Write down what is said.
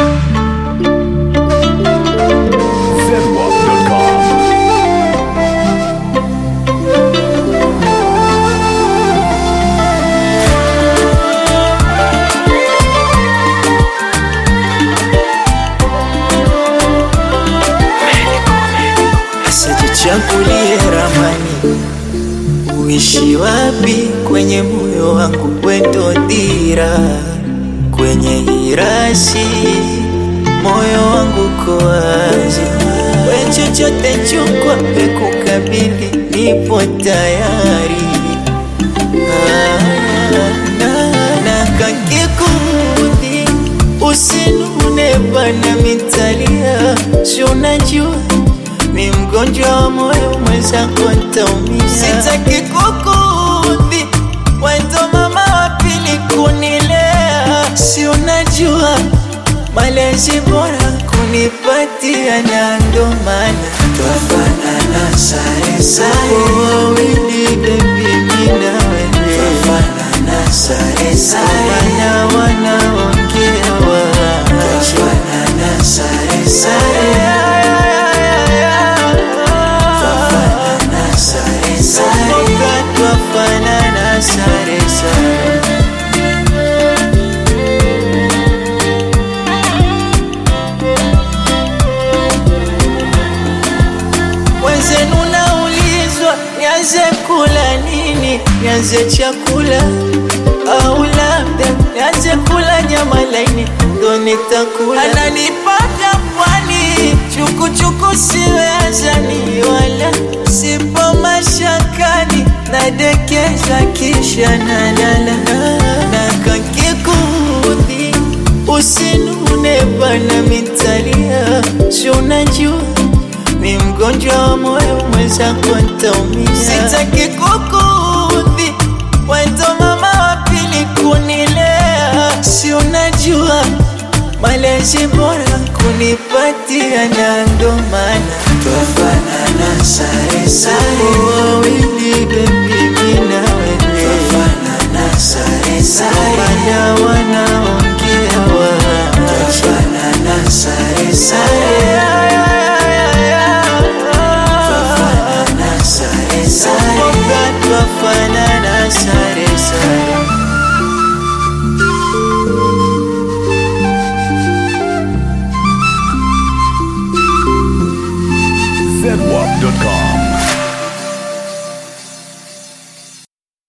Chagulie ramani, uishi wapi kwenye moyo wangu, wendo dira kwenye hirasi, moyo wangu ko wazi, we chochote chukwa pekukabili, nipo tayari ah, na, na kakikudhi usinune bana mitalia, si unajua mi mgonjwa wa moyo mwenzako ntaumia, sitaki kukudhi, wendo mama wa pili kunilea, si unajua malezi bora kunipatia, na ndo maana twafanana sare sare, wawili bebi, mi na wewe twafanana sare sare, wana wanaongea twafanana sare sare twafanana sare sare wenzenu naulizwa nianze kula nini nianze chakula au labda nianze kula nyama laini ndo nitakula ananipaka pwani chukuchuku siwe azani wala sipo mashakani nadekeza kisha nalala na kakikudhi usinune bana mitalia si unajua mi mgonjwa wa moyo mwenzako ntaumia, sitaki kukudhi, wendo mama wa pili kunilea, si unajua malezi bora kunipatia, na ndo maana twafanana sare sare, wawili bebi, mi na wewe twafanana sare sare, wana wanaongea twafanana sare sare